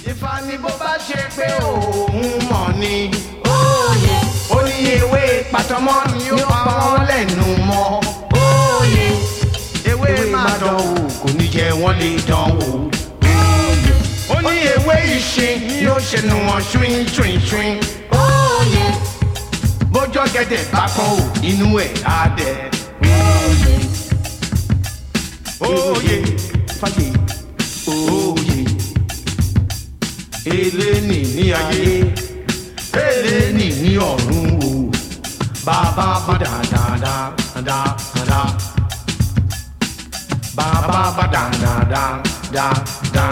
Ifá ní bó bá ṣe pé òun mọ̀ ni. Oyè, Ó ní ewé pàtọ́mọ́ ni ó pa wọ́n lẹ́nu mọ́. oyè, Ewé máa dán wò kò ní jẹ́ wọ́n lè dán wò. Ó ní ewé ìṣin ni ó ṣe nu wọn ṣuin ṣuin ṣuin. oyè, Bójọ́ gẹ̀dẹ̀ bá kọ́ ò inú ẹ̀ á dẹ̀. oyè, Oyè fàyè oyè. Eléni ní ayé, eléni ní ọ̀run o. Bàbá bá dáadáa dáadáa. Bàbá bá dáadáa dáadáa.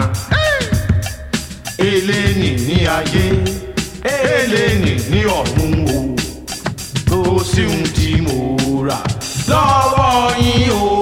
Eléni ní ayé, eléni ní ọ̀run o. Kò sí ohun tí mo rà lọ́wọ́ yín o.